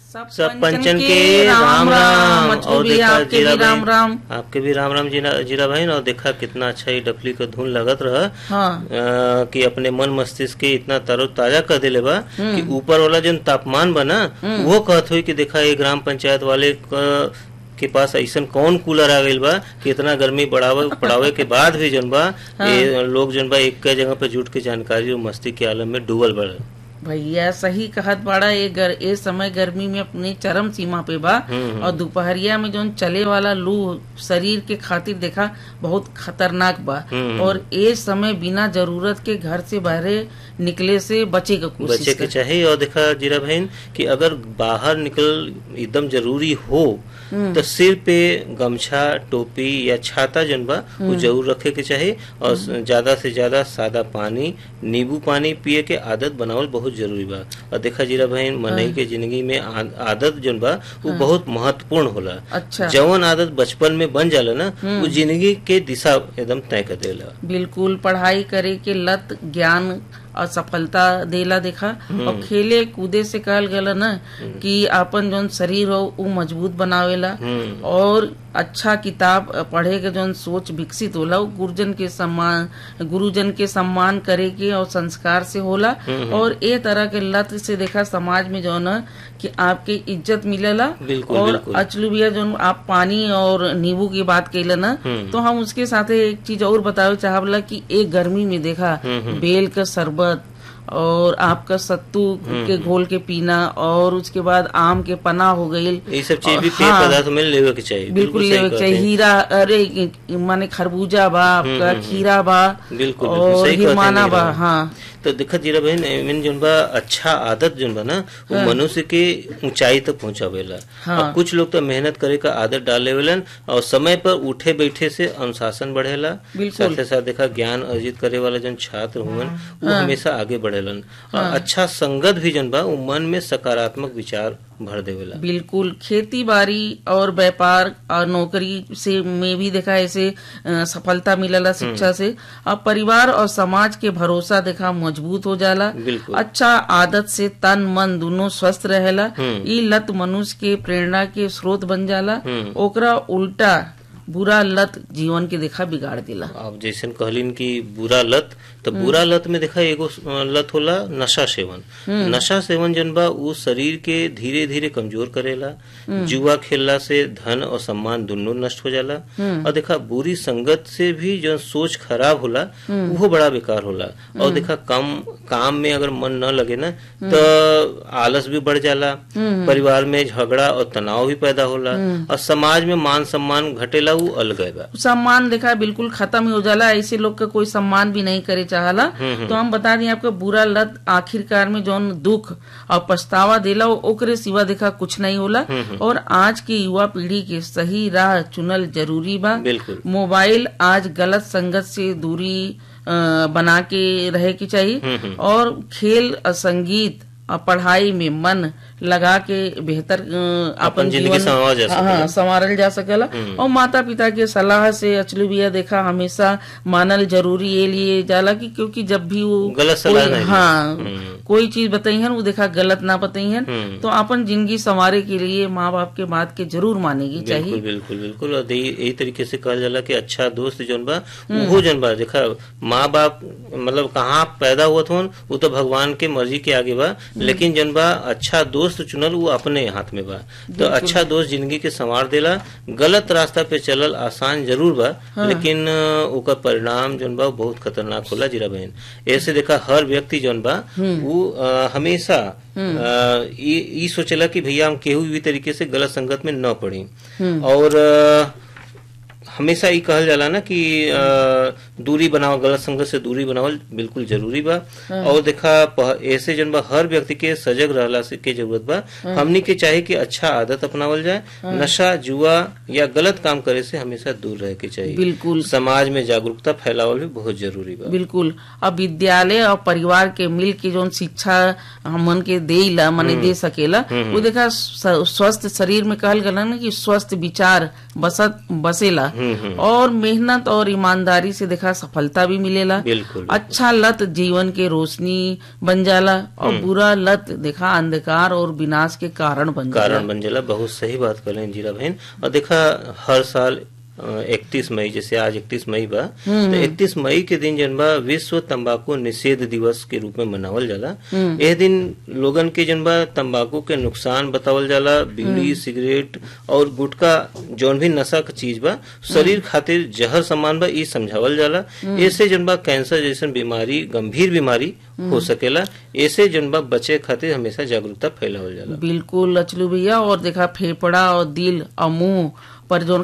सब पंचन के राम राम मछली और भैया देखा आपके जीरा भी राम भाई राम आपके भी राम राम जीरा जीरा भाई और देखा कितना अच्छा ही डफली का धुन लगत रहा हाँ आ, कि अपने मन मस्तिष्क के इतना तरो ताजा कर दिले बा कि ऊपर वाला जो तापमान बना वो कहत हुई कि देखा ये ग्राम पंचायत वाले क- के पास ऐसा कौन कूलर आ गइल बा कि इतना गर्मी बढ़ावे पड़ावे के बाद भी जन बा ये लोग जन बा एक जगह पे जुट के जानकारी और मस्ती के आलम में डूबल बड़ भैया सही कहत बाड़ा ये गर ए समय गर्मी में अपने चरम सीमा पे बा हम्म, और दोपहरिया में जो चले वाला लू शरीर के खातिर देखा बहुत खतरनाक बा हम्म। और ए समय बिना जरूरत के घर से बाहरे निकले से बचे का बचे कोशिश के कर चाहिए और देखा जीरा बहन कि अगर बाहर निकल एकदम जरूरी हो तो सिर पे गमछा टोपी या छाता जन बा वो जरूर रखे के चाहिए और ज्यादा से ज्यादा सादा पानी नींबू पानी पिए के आदत बनावल बहुत जरूरी बा और देखा जीरा बहन मनई के जिंदगी में आ- आदत जन बा वो बहुत महत्वपूर्ण होला अच्छा जवन आदत बचपन में बन जाला ना वो जिंदगी के दिशा एकदम तय कर देला बिल्कुल पढ़ाई करे के लत ज्ञान और सफलता देला देखा और खेले कूदे से कहल गला ना कि आपन जौन शरीर हो उ मजबूत बनावेला हम्म और अच्छा किताब पढ़े के जौन सोच विकसित होला उ गुरुजन के सम्मान गुरुजन के सम्मान करे के और संस्कार से होला और ए तरह के लत से देखा समाज में जौन है कि आपके इज्जत मिलेला बिल्कुल, और बिल्कुल। अचलू भैया जो आप पानी और नींबू की बात कैले ना हम्म। तो हम उसके साथ एक चीज और बतावे चाहला कि एक गर्मी में देखा बेल का शरबत और आपका सत्तू के घोल के पीना और उसके बाद आम के पना हो गई ये सब चीज भी पेय हाँ। पदार्थ में लेवे के चाहिए बिल्कुल सही लेवे के कहते चाहिए हैं। हीरा अरे माने खरबूजा बा आपका खीरा बा बिल्कुल, बिल्कुल, और सही कहते हैं हिरमाना बा नीरा। हाँ तो देखा जीरा बहन एमन जोन बा अच्छा आदत जोन बा ना वो मनुष्य के ऊंचाई तक पहुंचावेला हाँ। और कुछ लोग तो मेहनत करे का आदत डालेवेलन और समय पर उठे बैठे से अनुशासन बढ़ेला बिल्कुल। साथ साथ देखा ज्ञान अर्जित करे वाला जन छात्र हुवन वो हमेशा आगे बढ़ेलन और अच्छा संगत भी जन बा वो मन में सकारात्मक विचार भर देवेला बिल्कुल खेती बाड़ी और व्यापार और नौकरी से में भी देखा ऐसे अ, सफलता मिलला शिक्षा से अब परिवार और समाज के भरोसा देखा मजबूत हो जाला बिल्कुल। अच्छा आदत से तन मन दोनों स्वस्थ रहेला हम्म। ई लत मनुष्य के प्रेरणा के स्रोत बन जाला हम्म। ओकरा उल्टा बुरा लत जीवन के देखा बिगाड़ दिला आप जैसन कहलिन कि बुरा लत तो बुरा लत में देखा एगो अ, लत होला नशा सेवन नशा सेवन जन बा वो शरीर के धीरे धीरे कमजोर करेला जुआ खेलला से धन और सम्मान दोनों नष्ट हो जाला और देखा बुरी संगत से भी जो सोच खराब होला वो बड़ा बेकार होला और देखा कम काम में अगर मन न लगे ना तो आलस भी बढ़ जाला परिवार में झगड़ा और तनाव भी पैदा होला और समाज में मान सम्मान घटेला वो अलग है बा सम्मान देखा बिल्कुल खत्म ही हो जाला ऐसे लोग का कोई सम्मान भी नहीं करे चाहला तो हम बता दें आपका बुरा लत आखिरकार में जौन दुख और पछतावा देला वो ओकरे सिवा देखा कुछ नहीं होला और आज की युवा पीढ़ी के सही राह चुनल जरूरी बा बिल्कुल मोबाइल आज गलत संगत से दूरी अ, बना के रहे की चाहिए और खेल और संगीत और पढ़ाई में मन लगा के बेहतर अ, अपन जिंदगी जीवन संवारा जा हाँ, हाँ, संवारल जा सकेला और माता पिता के सलाह से अचलू भैया देखा हमेशा मानल जरूरी ये लिए जाला कि क्योंकि जब भी वो गलत सलाह कोई- नहीं हाँ हम्म। कोई चीज बताई है वो देखा गलत ना बताई है हम्म। तो अपन जिंदगी संवारे के लिए माँ बाप के बात के जरूर मानेगी बिल्कुल चाहिए बिल्कुल बिल्कुल और यही यही तरीके से कहल जाला कि अच्छा दोस्त जौन बा वो जौन बा देखा माँ बाप मतलब कहाँ पैदा हुआ था वो तो भगवान के मर्जी के आगे बा लेकिन जौन बा अच्छा दोस्त चुनल वो अपने हाथ में बा तो अच्छा दोस्त जिंदगी के संवार देला गलत रास्ता पे चलल आसान जरूर बा लेकिन अ, ओकर परिणाम जौन बा वो बहुत खतरनाक होला जीरा बहन ऐसे देखा हर व्यक्ति जौन बा वो अ, हमेशा अ, ई ई सोचेला कि भैया हम केहू भी तरीके से गलत संगत में न पड़ी और अ, हमेशा ई कहल जाला ना कि अ, दूरी बनाओ गलत संगत से दूरी बनावल बिल्कुल जरूरी बा और देखा प- ऐसे जन बा हर व्यक्ति के सजग रहला से के जरूरत बा हमनी के चाहे कि अच्छा आदत अपनावल जाए नशा जुआ या गलत काम करे से हमेशा दूर रहे के चाहिए बिल्कुल समाज में जागरूकता फैलावल भी बहुत जरूरी बा बिल्कुल अब विद्यालय और परिवार के मिल के जो शिक्षा हमन के देला मने दे सकेला वो देखा स- स्वस्थ शरीर में कहल गला ना कि स्वस्थ विचार बसत बसेला और मेहनत और ईमानदारी से देखा सफलता भी मिलेला बिल्कुल अच्छा लत जीवन के रोशनी बन जाला और बुरा लत देखा अंधकार और विनाश के कारण बन जाला कारण बन जाला बहुत सही बात कर जीरा बहन और देखा हर साल इकतीस मई जैसे आज इकतीस मई बा तो इकतीस मई के दिन जन बा विश्व तंबाकू निषेध दिवस के रूप में मनावल जाला यह दिन लोगन के जन बा तंबाकू के नुकसान बतावल जाला बीड़ी सिगरेट और गुटखा जौन भी नशा का चीज बा शरीर खातिर जहर सामान बा ई समझावल जाला ऐसे जन बा कैंसर जैसन बीमारी गंभीर बीमारी हो सकेला ऐसे जन बा बचे खातिर हमेशा जागरूकता फैलावल जाला बिल्कुल लचलू भैया और देखा फेफड़ा और दिल और मुंह पर जो